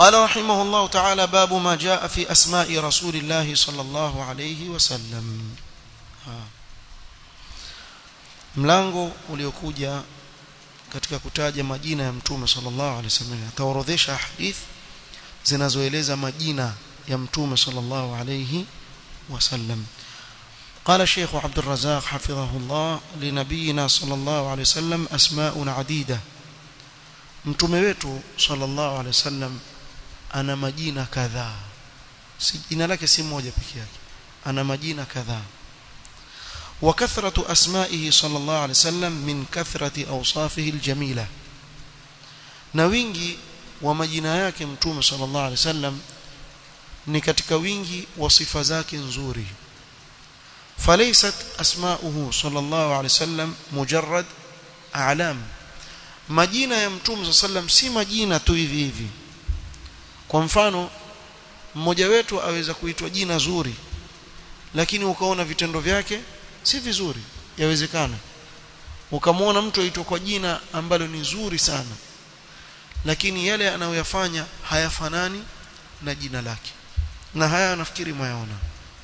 قال رحمه الله تعالى باب ما جاء في أسماء رسول الله صلى الله عليه وسلم mlango uliokuja katika kutaja majina ya mtume sallallahu alaihi wasallam ataorodhesha hadith zinazoeleza majina ya mtume sallallahu alaihi wasallam قال الشيخ عبد الرزاق حفظه الله لنبينا صلى الله عليه وسلم أسماء عديدة mtume wetu sallallahu alaihi wasallam ana majina kadhaa si jina lake si moja pekee yake ana majina kadhaa وكثرة أسمائه صلى الله عليه وسلم من كثرة أوصافه الجميلة na wingi wa majina yake mtume sallallahu alaihi wasallam ni katika wingi wa sifa zake nzuri falaysat asma'uhu sallallahu alaihi wasallam mujarrad a'lam majina ya mtume sallam si majina tu hivi hivi kwa mfano mmoja wetu aweza kuitwa jina zuri lakini ukaona vitendo vyake si vizuri yawezekana ukamwona mtu aitwa kwa jina ambalo ni zuri sana lakini yale anayoyafanya hayafanani na jina lake na haya nafikiri mwayaona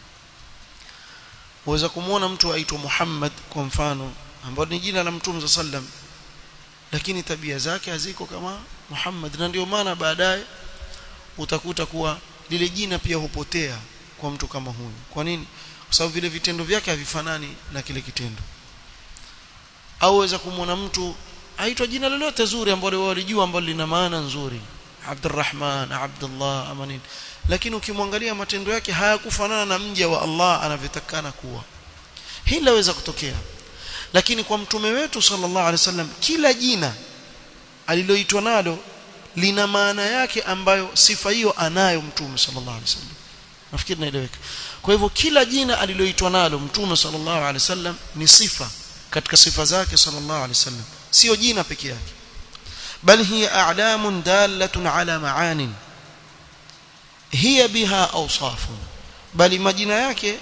uweza kumwona mtu aitwa Muhammad kwa mfano ambalo ni jina la Mtume sallam lakini tabia zake haziko kama Muhammad na ndio maana baadaye utakuta kuwa lile jina pia hupotea kwa mtu kama huyu kwa nini kwa sababu vile vitendo vyake havifanani na kile kitendo au weza kumwona mtu aitwa jina lolote zuri ambalo walijua ambalo lina maana nzuri Abdurrahman Abdullah ama nini lakini ukimwangalia matendo yake hayakufanana na mja wa Allah anavyotakana kuwa hili laweza kutokea lakini kwa mtume wetu sallallahu alaihi wasallam kila jina aliloitwa nalo lina maana yake ambayo sifa hiyo anayo mtume sallallahu alaihi wasallam nafikiri naeleweka kwa hivyo kila jina aliloitwa nalo mtume sallallahu alaihi wasallam ni sifa katika sifa zake sallallahu alaihi wasallam sio jina peke yake bal hiya a'lamun dalatun ala ma'anin hiya biha awsafun bali majina yake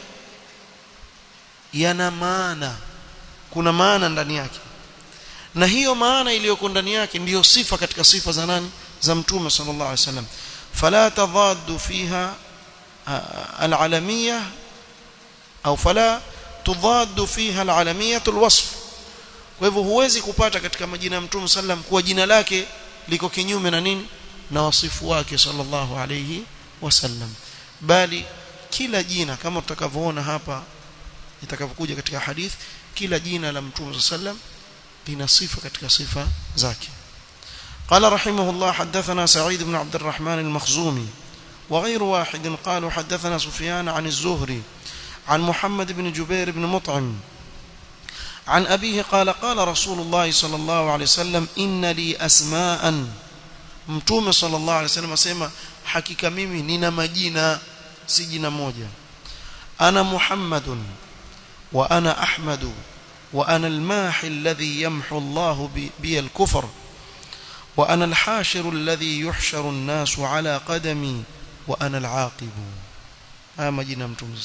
yana maana kuna maana ndani yake na hiyo maana iliyoko ndani yake ndiyo sifa katika sifa za nani za mtume sallallahu alaihi wasallam fala tadaddu fiha العلمية أو فلا تضاد فيها العلمية الوصف kwa hivyo huwezi kupata katika majina ya mtume sallam kuwa jina lake liko kinyume na nini na wasifu wake sallallahu alayhi wasallam bali kila jina kama tutakavyoona hapa itakavyokuja katika hadith kila jina la mtume sallam lina sifa katika sifa zake قال رحمه الله حدثنا سعيد بن عبد الرحمن المخزومي وغير واحد قالوا حدثنا سفيان عن الزهري عن محمد بن جبير بن مطعم عن أبيه قال قال رسول الله صلى الله عليه وسلم إن لي أسماء متوم صلى الله عليه وسلم أسمى حقيقة ميمي نينا مجينا سجنا موجة أنا محمد وأنا أحمد وأنا الماحي الذي يمحو الله بي الكفر وأنا الحاشر الذي يحشر الناس على قدمي وأنا العاقب هذا مجينا متوم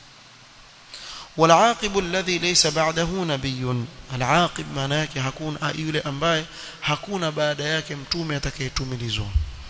والعاقب الذي ليس بعده نبي العاقب maana yake hakuna yule ambaye hakuna baada yake mtume atakayetumilizwa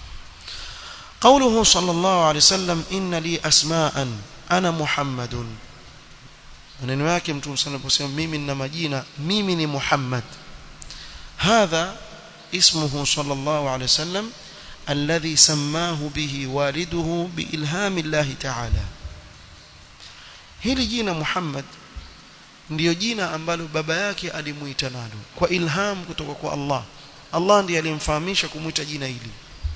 قوله صلى الله عليه وسلم إن لي أسماء أنا محمد maneno yake mtume sana kusema mimi nina majina mimi ni Muhammad hadha اسمه صلى الله عليه وسلم الذي سماه به والده بإلهام الله تعالى hili jina Muhammad ndiyo jina ambalo baba yake alimuita nalo kwa ilham kutoka kwa Allah Allah ndiye alimfahamisha kumuita jina hili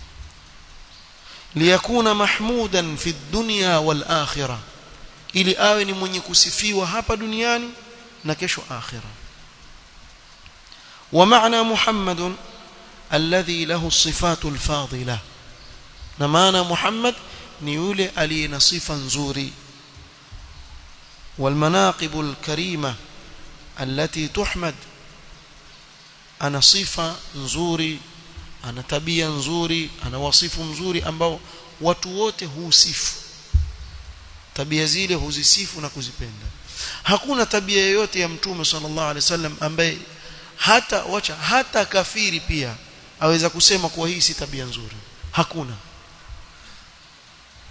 liyakuna mahmudan fi dunya wal akhirah ili awe ni mwenye kusifiwa hapa duniani na kesho akhirah wa maana Muhammadun alladhi lahu sifatu alfadila na maana Muhammad ni yule aliye na sifa nzuri والمناقب الكريمة التي تحمد أنا صفة نزوري أنا تبيا نزوري أنا وصف مزوري ambao watu wote husifu tabia zile huzisifu na kuzipenda hakuna tabia yoyote ya mtume sallallahu alaihi wasallam ambaye hata wacha hata kafiri pia aweza kusema kuwa hii si tabia nzuri hakuna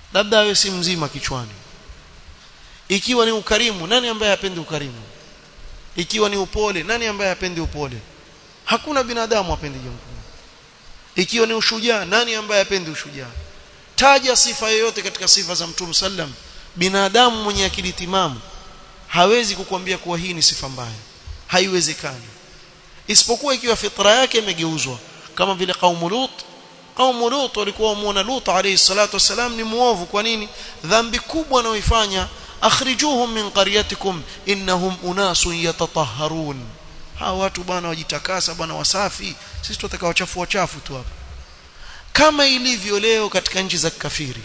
labda awe si mzima kichwani ikiwa ni ukarimu nani ambaye hapendi ukarimu ikiwa ni upole nani ambaye hapendi upole hakuna binadamu apendi jambo ikiwa ni ushujaa nani ambaye hapendi ushujaa taja sifa yoyote katika sifa za mtume sallam binadamu mwenye akili timamu hawezi kukwambia kuwa hii ni sifa mbaya haiwezekani isipokuwa ikiwa fitra yake imegeuzwa kama vile kaumu lut kaumu lut walikuwa wamuona lut alayhi salatu wasalam ni muovu kwa nini dhambi kubwa anayoifanya akhrijuhum min qaryatikum innahum unasun yatatahharun hawa watu bwana wajitakasa bwana wasafi sisi tutataka wachafu wachafu tu hapa kama ilivyo leo katika nchi za kafiri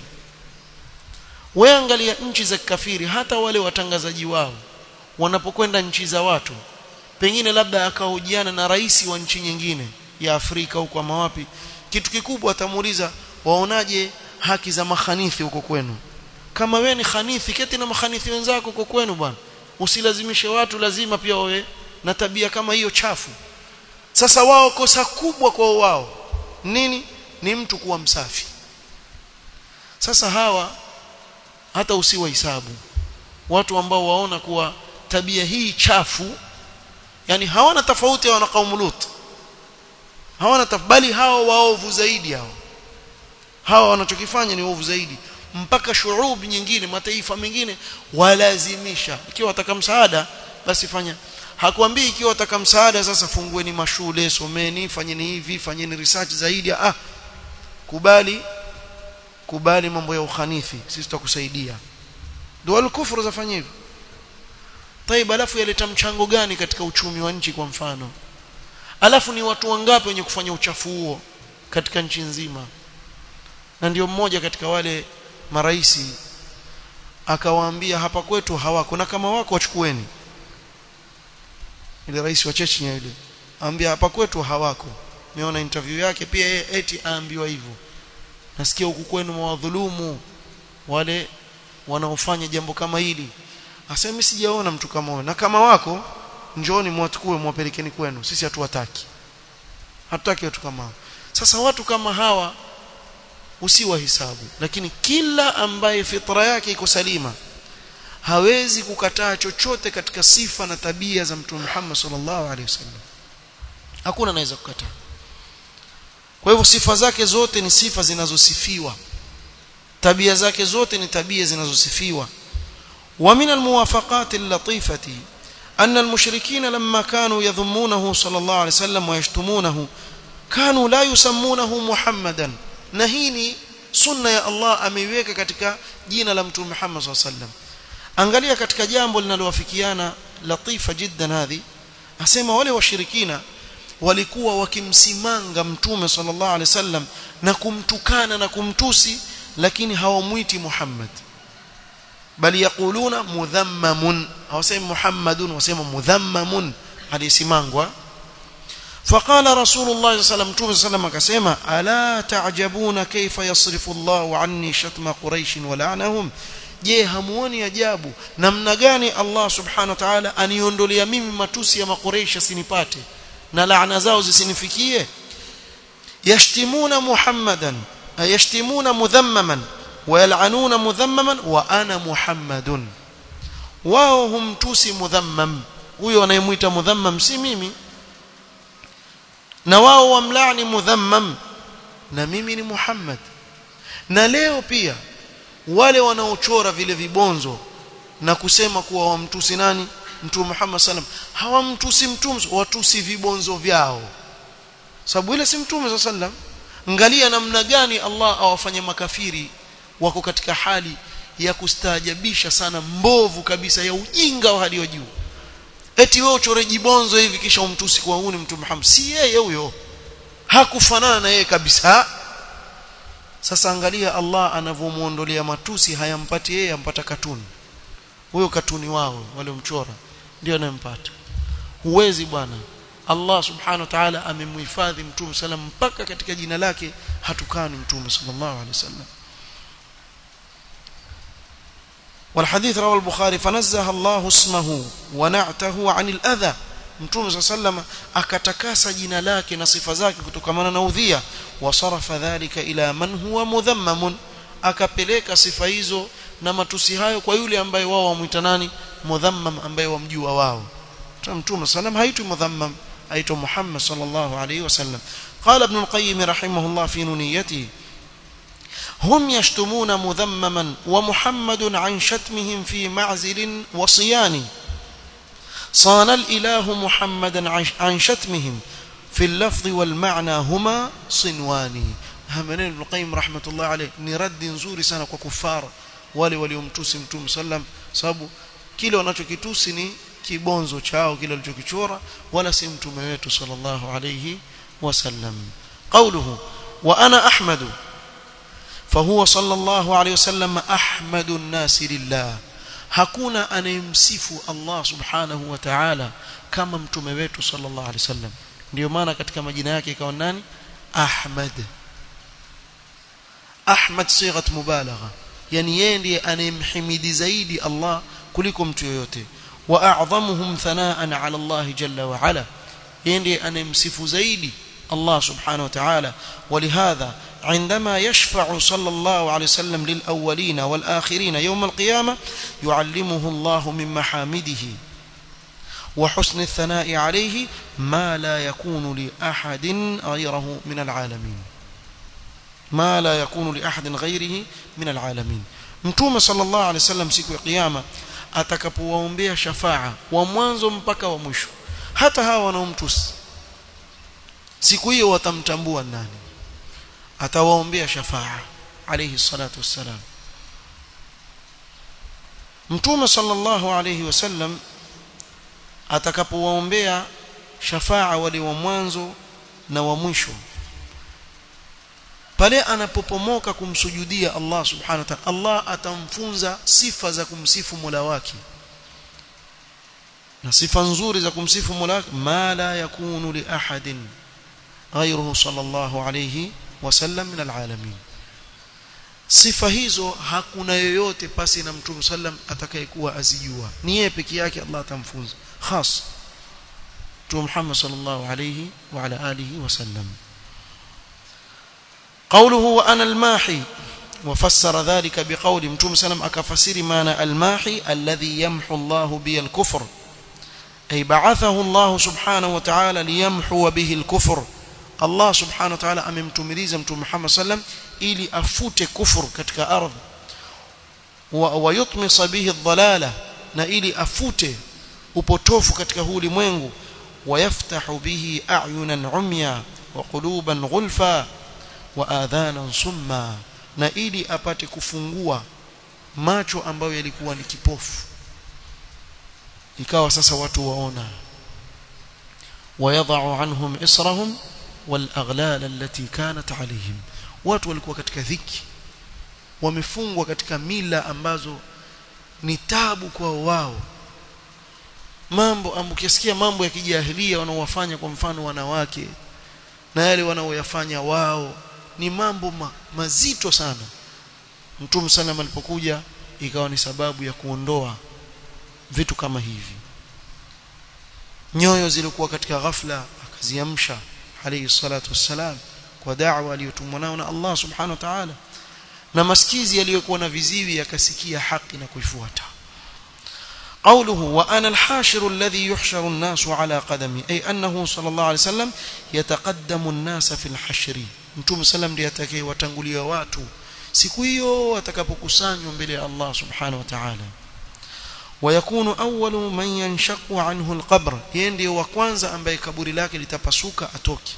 wewe angalia nchi za kafiri hata wale watangazaji wao wanapokwenda nchi za watu pengine labda akahojiana na rais wa nchi nyingine ya Afrika huko ama wapi kitu kikubwa atamuuliza waonaje haki za mahanithi huko kwenu kama wewe ni khanithi keti na mahanithi wenzako huko kwenu bwana usilazimishe watu lazima pia wawe na tabia kama hiyo chafu sasa wao kosa kubwa kwa wao nini ni mtu kuwa msafi sasa hawa hata usiwa hisabu watu ambao waona kuwa tabia hii chafu yani hawana tofauti na kaumu lut hawana bali hawa waovu zaidi hao hawa wanachokifanya ni ovu zaidi mpaka shurubi nyingine mataifa mengine walazimisha ikiwa wataka msaada basi fanya hakuambii ikiwa wataka msaada sasa fungueni mashule someni fanyeni hivi fanyeni research zaidi ah kubali kubali mambo ya ukhanifi sisi tutakusaidia ndio al-kufru zafanya hivyo طيب alafu yaleta mchango gani katika uchumi wa nchi kwa mfano alafu ni watu wangapi wenye kufanya uchafu huo katika nchi nzima na ndio mmoja katika wale maraisi akawaambia hapa kwetu hawako na kama wako wachukueni ile rais wa Chechnya ile aambia hapa kwetu hawako nimeona interview yake pia yeye eti aambiwa hivyo nasikia huku kwenu mwadhulumu wale wanaofanya jambo kama hili asema mimi sijaona mtu kama huyo na kama wako njooni mwatukue mwapelekeni kwenu sisi hatuwataki hatutaki watu kama hao sasa watu kama hawa usiwahesabu lakini kila ambaye fitra yake iko salima hawezi kukataa chochote katika sifa na tabia za mtume Muhammad sallallahu alaihi wasallam hakuna anaweza kukataa kwa hivyo sifa zake zote ni sifa zinazosifiwa tabia zake zote ni tabia zinazosifiwa ومن الموافقات اللطيفة أن المشركين لما كانوا يذمونه صلى الله عليه وسلم ويشتمونه كانوا لا يسمونه محمدا نهيني sunna ya Allah ameiweka katika jina la mtume Muhammad SAW sallam angalia katika jambo linalowafikiana latifa jiddan hadhi asema wale washirikina walikuwa wakimsimanga mtume sallallahu alaihi wasallam na kumtukana na kumtusi lakini hawamwiti Muhammad bali yakuluna mudhammamun hawasemi Muhammadun wasema mudhammamun alisimangwa فقال رسول الله صلى الله عليه وسلم كسما الا تعجبون كيف يصرف الله عني شتم قريش ولعنهم je hamuoni ajabu namna gani Allah subhanahu wa ta'ala aniondolia mimi matusi ya makureish asinipate na laana zao zisinifikie yashtimuna muhammadan yashtimuna mudhammaman ويلعنون مذمما وانا محمد wao humtusi mudhammam huyo anayemuita mudhammam si mimi na wao wamlaani mudhammam na mimi ni Muhammad na leo pia wale wanaochora vile vibonzo na kusema kuwa wamtusi nani mtume Muhammad sallam hawamtusi mtume watusi vibonzo vyao sababu ile si mtume sallam angalia namna gani Allah awafanye makafiri wako katika hali ya kustaajabisha sana mbovu kabisa ya ujinga wa hali ya juu eti wewe uchore jibonzo hivi kisha umtusi kwa huni mtume Muhammad si yeye huyo hakufanana na yeye kabisa sasa angalia Allah anavyomuondolea matusi hayampati yeye ampata katuni huyo katuni wao wale mchora ndio anayempata huwezi bwana Allah subhanahu wa ta'ala amemhifadhi mtume sallam mpaka katika jina lake hatukani mtume sallallahu alaihi wasallam والحديث رواه البخاري فنزه الله اسمه ونعته عن الأذى mtume صلى الله عليه وسلم akatakasa jina lake na sifa zake kutokamana na udhia wasarafa dhalika ila man huwa mudhammamun akapeleka sifa hizo na matusi hayo kwa yule ambaye wao wamuita nani mudhammam ambaye wamjua wao mtume sallam haitwi mudhammam aitwa Muhammad sallallahu alayhi wasallam قال ابن القيم رحمه الله في نونيته هم يشتمون مذمما ومحمد عن شتمهم في معزل وصيان صان الإله محمدا عن شتمهم في اللفظ والمعنى هما صنوان همنين ابن القيم رحمة الله عليه نرد نزوري sana kwa kufara wale waliomtusi mtume sallam sababu kile wanachokitusi ni kibonzo chao kile walichokichora wala si mtume wetu sallallahu alayhi wasallam qawluhu wa ana ahmadu فهو صلى الله عليه وسلم أحمد الناس لله hakuna anayemsifu Allah subhanahu wa ta'ala kama mtume wetu sallallahu alaihi wasallam ndio maana katika majina yake ikawa nani Ahmad Ahmad sighat mubalagha yani yeye ndiye anayemhimidi zaidi Allah kuliko mtu yoyote wa a'dhamuhum thanaan 'ala Allah jalla wa 'ala yeye ndiye anayemsifu zaidi الله سبحانه وتعالى ولهذا عندما يشفع صلى الله عليه وسلم للأولين والآخرين يوم القيامة يعلمه الله من محامده وحسن الثناء عليه ما لا يكون لأحد غيره من العالمين ما لا يكون لأحد غيره من العالمين mtume sallallahu alaihi wasallam siku ya kiyama atakapowaombea shafaa wa mwanzo mpaka wa mwisho hata hawa wanaomtusi siku hiyo watamtambua nani atawaombea shafaa alayhi salatu wassalam mtume sallallahu alayhi wasallam atakapowaombea shafaa wale wa mwanzo na wa mwisho pale anapopomoka kumsujudia Allah subhanahu wa ta'ala Allah atamfunza sifa za kumsifu Mola wake na sifa nzuri za kumsifu Mola wake ma la yakunu li ahadin غيره صلى الله عليه وسلم من العالمين sifa hizo hakuna yoyote pasi na mtume sallam atakayekuwa azijua ni yeye peke yake Allah atamfunza khas mtume Muhammad sallallahu alayhi wa ala alihi wasallam قوله وانا الماحي وفسر ذلك بقول متوم سلام اكفسر معنى الماحي الذي يمحو الله به الكفر اي بعثه الله سبحانه وتعالى ليمحو به الكفر Allah subhanahu wa ta'ala amemtumiliza mtume Muhammad sallam ili afute kufur katika ardhi wa yutmisa bihi dhalala na ili afute upotofu katika huu ulimwengu wayaftahu bihi a'yunan umya wa quluban ghulfa wa adhanan summa na ili apate kufungua macho ambayo yalikuwa ni kipofu ikawa sasa watu waona wayadha'u anhum israhum والأغلال التي كانت عليهم watu walikuwa katika dhiki wamefungwa katika mila ambazo ni tabu kwa wao mambo ambukisikia mambo ya kijahilia wanaowafanya kwa mfano wanawake na yale wanaoyafanya wao ni mambo ma, mazito sana Mtume sallam alipokuja ikawa ni sababu ya kuondoa vitu kama hivi nyoyo zilikuwa katika ghafla akaziamsha alayhi salatu wassalam kwa da'wa aliyotumwa nayo na Allah subhanahu wa ta'ala na masikizi yaliyokuwa na viziwi yakasikia haki na kuifuata قوله وأنا الحاشر الذي يحشر الناس على قدمي أي أنه صلى الله عليه وسلم يتقدم الناس في الحشر متوم سلام ndiye atakaye watangulia watu siku hiyo atakapokusanywa mbele ya Allah subhanahu wa ta'ala ويكون أول من ينشق عنه القبر يندي وكwanza ambaye kaburi lake litapasuka atoke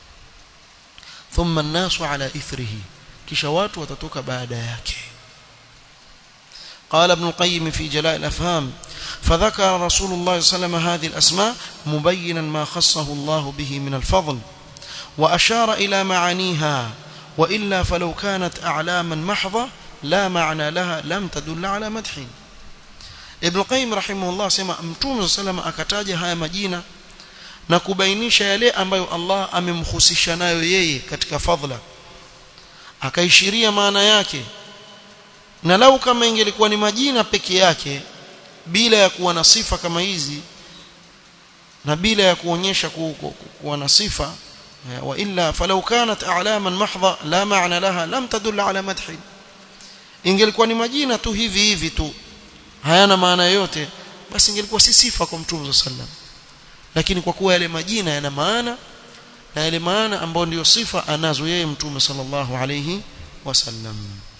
ثم الناس على إثره kisha watu watatoka baada yake قال ابن القيم في جلاء الأفهام فذكر رسول الله صلى الله عليه وسلم هذه الأسماء مبينا ما خصه الله به من الفضل وأشار إلى معانيها وإلا فلو كانت أعلاما محضة لا معنى لها لم تدل على مدح Ibn Qayyim rahimahullah sema Mtume sallam akataja haya majina na kubainisha yale ambayo Allah amemhusisha nayo yeye katika fadhila akaishiria maana yake na lau kama ingelikuwa ni majina peke yake bila ya kuwa na sifa kama hizi na bila ya kuonyesha kuwa na sifa wa illa falau kanat a'laman mahdha la ma'na laha lam tadul ala madhi ingelikuwa ni majina tu hivi hivi tu hayana maana yoyote basi ingelikuwa si sifa kwa mtume sallam lakini kwa kuwa yale majina yana maana na yale maana ambayo ndiyo sifa anazo yeye mtume sallallahu alayhi wasallam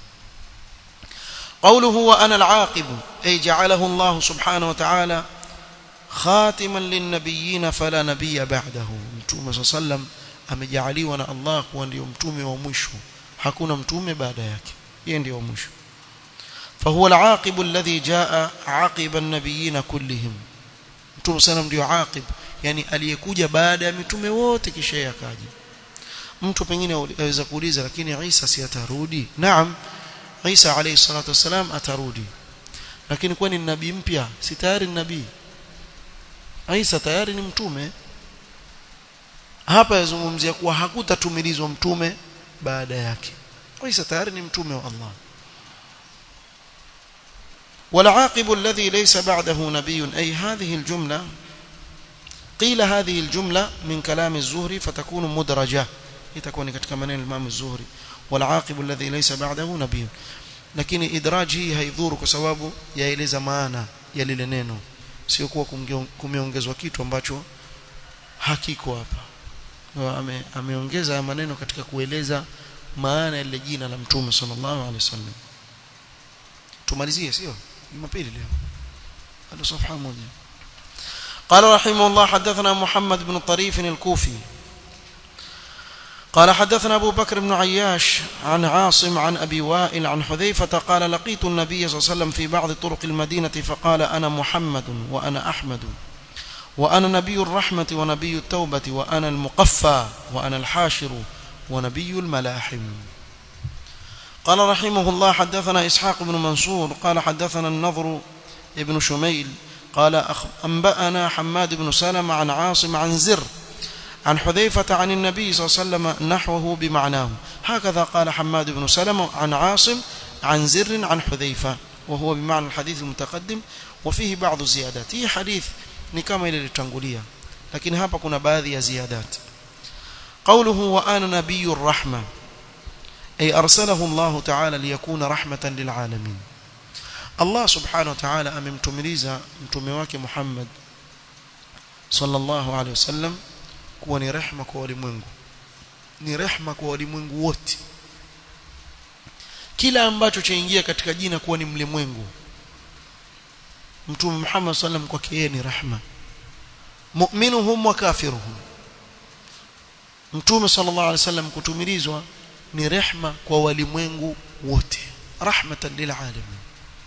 قوله وأنا العاقب أي جعله الله سبحانه وتعالى خاتما للنبيين فلا نبي بعده متوم صلى الله عليه وسلم amejaliwa na Allah kuwa ndio mtume wa mwisho hakuna mtume baada yake yeye ndio mwisho فهو العاقب الذي جاء عقب النبيين كلهم mtume sana ndio aqib yani aliyekuja baada ya mitume wote kisha yakaja mtu pengine aweza kuuliza lakini Isa si atarudi naam Isa alayhi salatu wasalam atarudi lakini kwani ni nabii mpya si tayari ni nabii Isa tayari ni mtume hapa yazungumzia kuwa hakutatumilizwa mtume baada yake Isa tayari ni mtume wa Allah والعاقب الذي ليس بعده نبي أي هذه الجملة قيل هذه الجملة من كلام الزهري فتكون مدرجة تكون katika maneno الإمام الزهري والعاقب الذي ليس بعده نبي lakini idraj hii haidhuru kwa sababu yaeleza maana ya lile neno sio kuwa kumeongezwa kitu ambacho hakiko hapa ame, ameongeza maneno katika kueleza maana ya lile jina la mtume sallallahu alaihi wasallam tumalizie sio jumapili leo hadi safha moja قال رحمه الله حدثنا محمد بن طريف الكوفي قال حدثنا أبو بكر بن عياش عن عاصم عن أبي وائل عن حذيفة قال لقيت النبي صلى الله عليه وسلم في بعض طرق المدينة فقال أنا محمد وأنا أحمد وأنا نبي الرحمة ونبي التوبة وأنا المقفى وأنا الحاشر ونبي الملاحم قال رحمه الله حدثنا إسحاق بن منصور قال حدثنا النضر ابن شميل قال أنبأنا حماد بن سلم عن عاصم عن زر عن حذيفة عن النبي صلى الله عليه وسلم نحوه بمعناه هكذا قال حماد بن سلم عن عاصم عن زر عن حذيفة وهو بمعنى الحديث المتقدم وفيه بعض الزيادات هي حديث ni kama ile litangulia lakini hapa kuna baadhi ya ziyadat qawluhu wa ana nabiyur rahma ay arsalahu Allah ta'ala liyakuna rahmatan lil alamin Allah subhanahu wa ta'ala amemtumiliza mtume wake Muhammad sallallahu alaihi wasallam kuwa ni rehma kwa walimwengu ni rehma kwa walimwengu wote kila ambacho chaingia katika jina kuwa ni mlimwengu mtume Muhammad sallam kwake yeye ni rahma mu'minuhum wa kafiruhum mtume sallallahu alaihi wasallam kutumilizwa ni rehma kwa walimwengu wote rahmatan lil alamin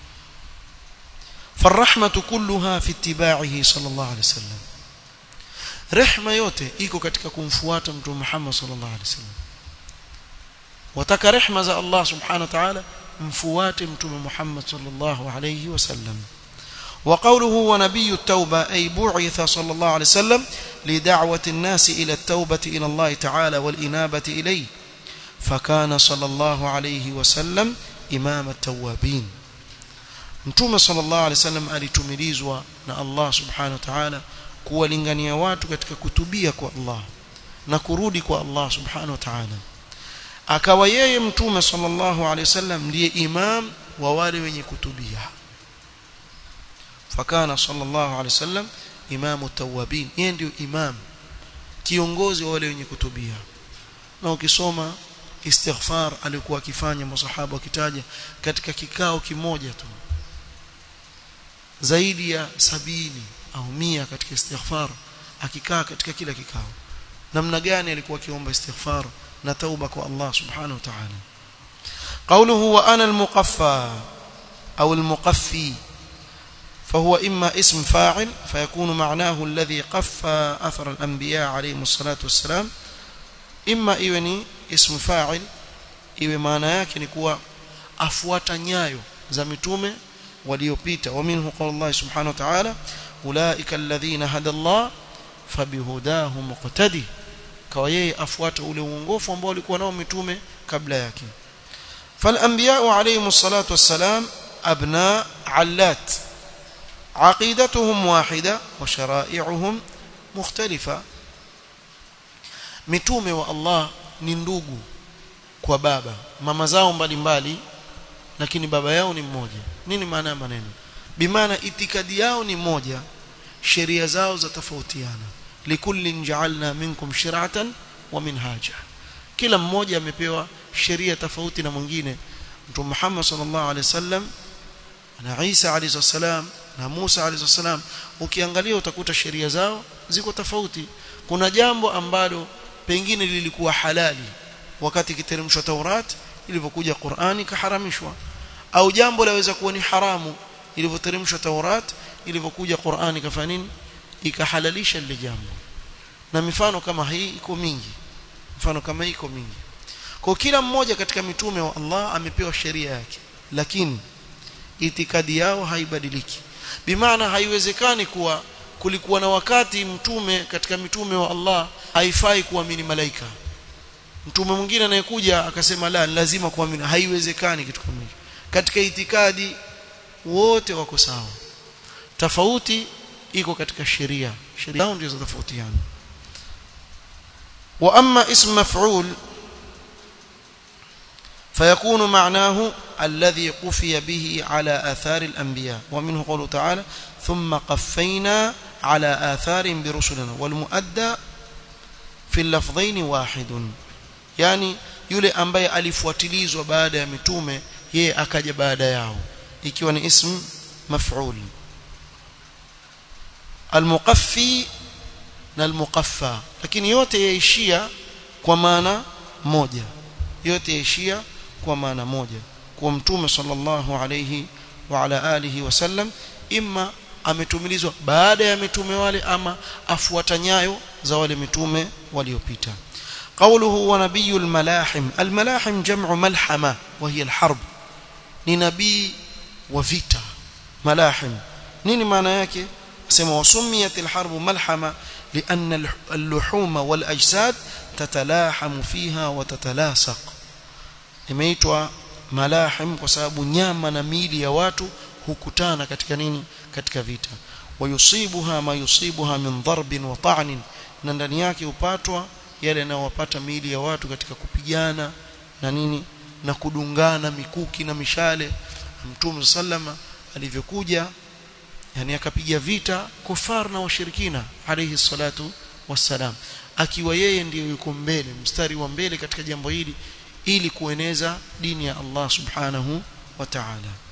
فالرحمه كلها في اتباعه صلى الله عليه وسلم rehma yote iko katika kumfuata mtume Muhammad sallallahu alaihi wasallam wataka rehma za Allah subhanahu wa ta'ala mfuate mtume Muhammad sallallahu alaihi wasallam وقوله ونبي التوبة أي بعث صلى الله عليه وسلم لدعوة الناس إلى التوبة إلى الله تعالى والإنابة إليه فكان صلى الله عليه وسلم إمام التوابين mtume sallallahu alaihi wasallam alitumilizwa na Allah subhanahu wa ta'ala kuwalingania watu katika kutubia kwa Allah na kurudi kwa Allah subhanahu wa ta'ala akawa yeye mtume sallallahu alaihi wasallam ndiye imam wa wale wenye kutubia fakana sallallahu alaihi wasallam imamu tawabin yeye ndio imam kiongozi wa wale wenye kutubia na ukisoma istighfar alikuwa akifanya masahaba wakitaja katika kikao kimoja tu zaidi ya sabini au mia katika istighfar akikaa katika kila kikao namna gani alikuwa akiomba istighfar na tauba kwa Allah subhanahu wa ta'ala قوله وانا المقفى او المقفي فهو اما اسم فاعل فيكون معناه الذي قفى اثر الانبياء عليهم الصلاه والسلام اما iwe ni ism fa'il iwe maana yake ni kuwa afuata nyayo za mitume waliopita wa minhu qala Allah subhanahu wa ta'ala ulaika alladhina hada Allah fabihudahu muqtadi kwa yeye afuata ule uongofu ambao walikuwa nao mitume kabla yake فالانبياء عليهم الصلاه والسلام ابناء علات عقيدتهم واحده وشرائعهم مختلفه mitume wa Allah ni ndugu kwa baba mama zao mbalimbali lakini baba yao ni mmoja nini maana ya maneno bimaana itikadi yao ni moja sheria zao za tofautiana likullin ja'alna minkum shir'atan wa minhaja kila mmoja amepewa sheria tofauti na mwingine mtume Muhammad sallallahu alaihi wasallam na Isa alayhi salam na Musa alayhi salam ukiangalia utakuta sheria zao ziko tofauti kuna jambo ambalo pengine lilikuwa halali wakati kiteremshwa Taurat ilivyokuja Qur'ani kaharamishwa au jambo laweza kuwa ni haramu ilivyoteremshwa Taurat ilivyokuja Qur'ani kafanya nini ikahalalisha lile jambo na mifano kama hii iko mingi mfano kama hii iko mingi kwa kila mmoja katika mitume wa Allah amepewa sheria yake lakini itikadi yao haibadiliki bimaana haiwezekani kuwa kulikuwa na wakati mtume katika mitume wa Allah haifai kuamini malaika mtume mwingine anayekuja akasema la lazima kuamini haiwezekani kitu kama hicho katika itikadi wote wako sawa tofauti iko katika sheria sheria zao ndizo tofautiana wa amma ism maf'ul فيكون معناه الذي قفي به على آثار الأنبياء ومنه قوله تعالى ثم قفينا على آثار برسلنا والمؤدى في اللفظين واحد يعني yule ambaye alifuatilizwa baada ya mitume yeye akaja baada yao ikiwa ni ism maf'ul almuqaffi na almuqaffa lakini yote yaishia kwa maana moja yote yaishia kwa maana moja kwa mtume sallallahu alayhi wa ala alihi wasallam imma ametumilizwa baada ya mitume wale ama afuata nyayo za wale mitume waliopita قوله ونبي الملاحم الملاحم جمع ملحمة وهي الحرب ni nabii wa vita malahim nini maana yake sema wasumiyat alharb malhama lianna al-luhuma wal ajsad tatalahamu fiha wa tatalasaq imeitwa malahim kwa sababu nyama na miili ya watu hukutana katika nini katika vita wayusibuha ma yusibuha min darbin wa ta'nin na ndani yake upatwa yale yanayowapata miili ya watu katika kupigana na nini na kudungana mikuki na mishale mtume sallama alivyokuja yani akapiga vita kufar na washirikina alayhi salatu wassalam akiwa yeye ndiyo yuko mbele mstari wa mbele katika jambo hili ili kueneza dini ya Allah subhanahu wa ta'ala